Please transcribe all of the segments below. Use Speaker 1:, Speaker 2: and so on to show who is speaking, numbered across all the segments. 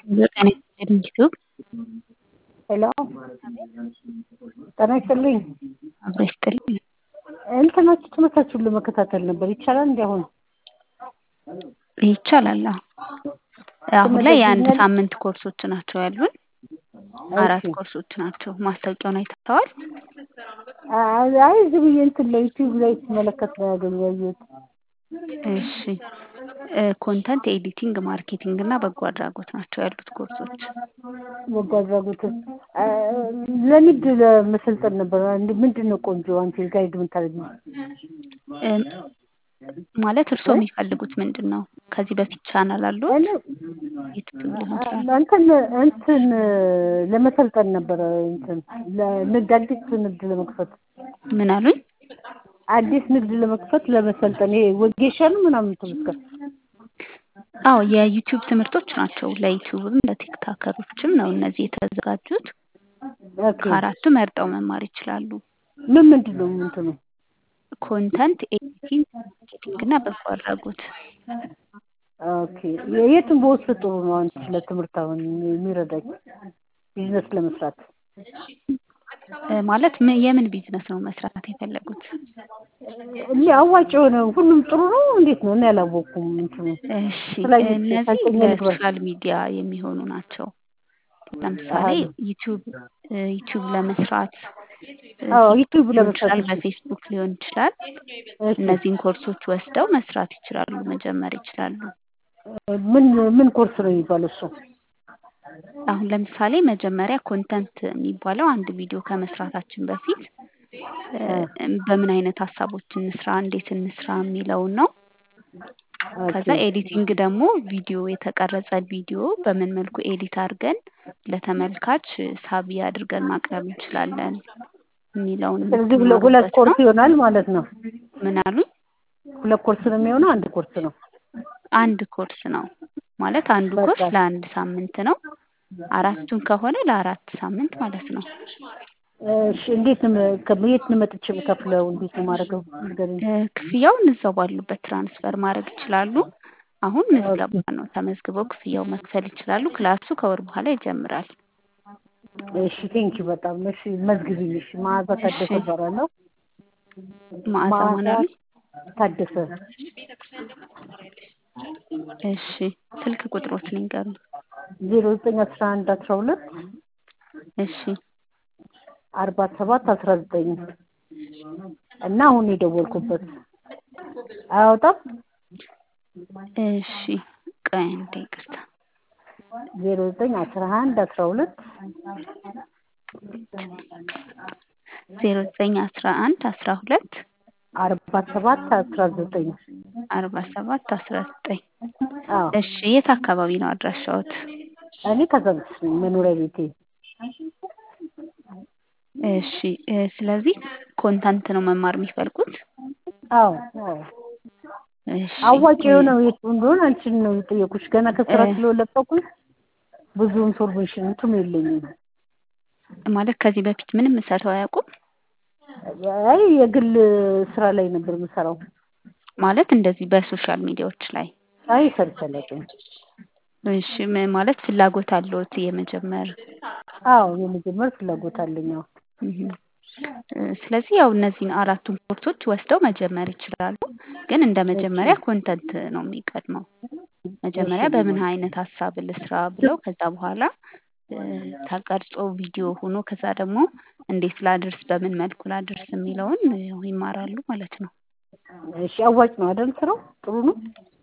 Speaker 1: ጤና ይስጥልኝ ዩቲዩብ
Speaker 2: ሄሎ ጤና ይስጥልኝ።
Speaker 1: አብሮ ይስጥልኝ።
Speaker 2: እንትናችሁ ትምህርታችሁን ለመከታተል ነበር ይቻላል? እንዲ አሁን
Speaker 1: ይቻላል። አዎ አሁን ላይ የአንድ ሳምንት ኮርሶች ናቸው ያሉን። አራት ኮርሶች ናቸው። ማስታወቂያውን አይተኸዋል?
Speaker 2: አይ ዝም ብዬ እንትን ላይ ዩቲዩብ ላይ ስመለከት ነው ያገኘሁት።
Speaker 1: እሺ ኮንተንት ኤዲቲንግ፣ ማርኬቲንግ እና በጎ አድራጎት ናቸው ያሉት ኮርሶች።
Speaker 2: በጎ አድራጎት ለንግድ ለመሰልጠን ነበር። ምንድን ነው ቆንጆ አንቺ ጋይድ የምታደርጊው?
Speaker 1: ማለት እርስዎ የሚፈልጉት ምንድን ነው? ከዚህ በፊት ቻናል አሉት? ዩቲዩብ ሊሆን ይችላል።
Speaker 2: እንትን እንትን ለመሰልጠን ነበረ እንትን ለንግድ አዲስ ንግድ ለመክፈት
Speaker 1: ምን አሉኝ?
Speaker 2: አዲስ ንግድ ለመክፈት ለመሰልጠን ይሄ ወጌሻ ነው ምናምን ትምስከር
Speaker 1: አዎ የዩቲዩብ ትምህርቶች ናቸው። ለዩቲዩብም ለቲክታከሮችም ነው እነዚህ የተዘጋጁት። ከአራቱ መርጠው መማር ይችላሉ።
Speaker 2: ምን ምንድን ነው እንትኑ?
Speaker 1: ኮንተንት ኤዲቲንግ፣ ማርኬቲንግ እና በጎ አድራጎት።
Speaker 2: ኦኬ የቱን በውስጥ ጥሩ ነው አንቺ ለትምህርት አሁን የሚረዳኝ ቢዝነስ ለመስራት?
Speaker 1: ማለት የምን ቢዝነስ ነው መስራት የፈለጉት?
Speaker 2: አዋጭ የሆነ ሁሉም ጥሩ ነው እንዴት ነው? እኔ አላወቅኩም እንትኑ።
Speaker 1: እሺ እነዚህ ለሶሻል ሚዲያ የሚሆኑ ናቸው። ለምሳሌ ዩቲዩብ ዩቲዩብ ለመስራት
Speaker 2: ዩቲዩብ
Speaker 1: ሊሆን
Speaker 2: ለመስራት
Speaker 1: ይችላል፣ በፌስቡክ ሊሆን ይችላል። እነዚህን ኮርሶች ወስደው መስራት ይችላሉ፣ መጀመር ይችላሉ።
Speaker 2: ምን ምን ኮርስ ነው የሚባለው እሱ?
Speaker 1: አሁን ለምሳሌ መጀመሪያ ኮንተንት የሚባለው አንድ ቪዲዮ ከመስራታችን በፊት በምን አይነት ሀሳቦች እንስራ፣ እንዴት እንስራ የሚለውን ነው። ከዛ ኤዲቲንግ ደግሞ ቪዲዮ የተቀረጸ ቪዲዮ በምን መልኩ ኤዲት አድርገን ለተመልካች ሳቢ አድርገን ማቅረብ እንችላለን የሚለውን
Speaker 2: ስለዚህ ሁለት ኮርስ ይሆናል ማለት ነው።
Speaker 1: ምን አሉኝ?
Speaker 2: ሁለት ኮርስ ነው የሚሆነው? አንድ ኮርስ ነው?
Speaker 1: አንድ ኮርስ ነው ማለት አንዱ ኮርስ ለአንድ ሳምንት ነው። አራቱን ከሆነ ለአራት ሳምንት ማለት ነው።
Speaker 2: እሺ እንዴት ነው የት ነው መጥቼ የምከፍለው? እንዴት ነው ማድረገው? ንገሪኝ።
Speaker 1: ክፍያውን እዛው ባሉበት ትራንስፈር ማድረግ ይችላሉ። አሁን ምዝገባ ነው። ተመዝግበው ክፍያው መክፈል ይችላሉ። ክላሱ ከወር በኋላ ይጀምራል።
Speaker 2: እሺ ቴንኪ በጣም እሺ፣ መዝግቢኝ። እሺ መዓዛ ታደሰ እባላለሁ።
Speaker 1: መዓዛ ማን አሉኝ?
Speaker 2: ታደሰ።
Speaker 1: እሺ ስልክ ቁጥሮትን ይንገሩኝ።
Speaker 2: ዜሮ ዘጠኝ አስራ አንድ አስራ ሁለት
Speaker 1: እሺ
Speaker 2: አርባ ሰባት አስራ ዘጠኝ እና አሁን የደወልኩበት አያወጣም።
Speaker 1: እሺ ቆይ አንዴ ይቅርታ።
Speaker 2: ዜሮ ዘጠኝ አስራ አንድ አስራ ሁለት
Speaker 1: ዜሮ ዘጠኝ አስራ አንድ አስራ ሁለት
Speaker 2: አርባ ሰባት አስራ ዘጠኝ
Speaker 1: አርባ ሰባት አስራ ዘጠኝ
Speaker 2: አዎ
Speaker 1: እሺ የት አካባቢ ነው አድራሻዎት?
Speaker 2: እኔ ከዘብስ መኖሪያ ቤቴ
Speaker 1: እሺ ስለዚህ ኮንታንት ነው መማር የሚፈልጉት?
Speaker 2: አዎ አዎ
Speaker 1: እሺ
Speaker 2: አዋጭ የሆነው የቱ እንደሆነ አንቺን ነው የጠየኩሽ። ገና ከስራ ስለለቀኩኝ ብዙ ኢንፎርሜሽን እንትም የለኝም።
Speaker 1: ማለት ከዚህ በፊት ምንም ሰርተው አያውቁም?
Speaker 2: አይ የግል ስራ ላይ ነበር የምሰራው።
Speaker 1: ማለት እንደዚህ በሶሻል ሚዲያዎች ላይ?
Speaker 2: አይ ሰርቼ አላውቅም።
Speaker 1: እሺ ም- ማለት ፍላጎት አለዎት የመጀመር?
Speaker 2: አዎ የመጀመር ፍላጎት አለኝ። አዎ
Speaker 1: እህ ስለዚህ ያው እነዚህን አራቱን ኮርሶች ወስደው መጀመር ይችላሉ። ግን እንደ መጀመሪያ ኮንተንት ነው የሚቀድመው። መጀመሪያ በምን አይነት ሀሳብ ልስራ ብለው ከዛ በኋላ ተቀርጾ ቪዲዮ ሆኖ ከዛ ደግሞ እንዴት ላድርስ፣ በምን መልኩ ላድርስ የሚለውን ያው ይማራሉ ማለት ነው።
Speaker 2: እሺ አዋጭ ነው አይደል ስራው? ጥሩ ነው?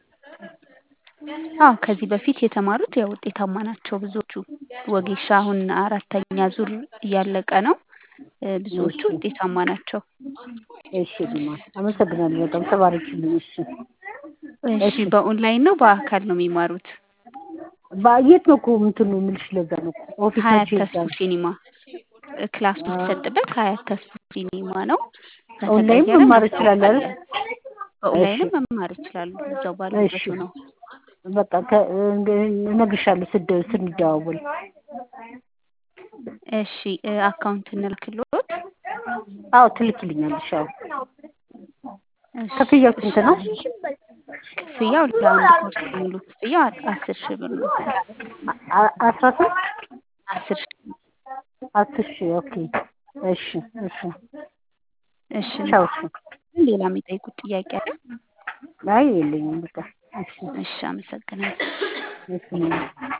Speaker 1: አዎ ከዚህ በፊት የተማሩት ያው ውጤታማ ናቸው ብዙዎቹ። ወጌሻ አሁን አራተኛ ዙር እያለቀ ነው። ብዙዎቹ ውጤታማ ናቸው።
Speaker 2: እሺ ዲማ አመሰግናለሁ በጣም ተባረክልኝ። እሺ
Speaker 1: እሺ በኦንላይን ነው በአካል ነው የሚማሩት?
Speaker 2: የት ነው እኮ እንትኑ የምልሽ ለዛ ነው
Speaker 1: ሀያት
Speaker 2: ኦፊሳችሁ
Speaker 1: ተስፉ ሲኒማ ክላስ የሚሰጥበት ሀያት ተስፉ ሲኒማ ነው።
Speaker 2: ኦንላይን
Speaker 1: ከተቀየረ
Speaker 2: መማር እችላለሁ አይደል?
Speaker 1: በኦንላይንም መማር ይችላሉ። እዛው ባሉበት
Speaker 2: እሺ
Speaker 1: ነው።
Speaker 2: በቃ ከ- እነግርሻለሁ ስደ- ስንደዋወል።
Speaker 1: እሺ አካውንት እንልክልዎት?
Speaker 2: አዎ ትልክልኛለሽ። አዎ
Speaker 1: እሺ
Speaker 2: ክፍያው ስንት ነው?
Speaker 1: ክፍያው ለአንድ ኮርስ ሙሉ ክፍያው አ- አስር ሺህ ብር ነው።
Speaker 2: አ- አስራ ሶስት
Speaker 1: አስር ሺህ
Speaker 2: አስር ሺህ ኦኬ እሺ እሺ
Speaker 1: እሺ
Speaker 2: ቻው እሺ
Speaker 1: ሌላ የሚጠይቁት ጥያቄ አለ?
Speaker 2: አይ የለኝም በቃ እሺ
Speaker 1: እሺ አመሰግናለሁ።
Speaker 2: እሺ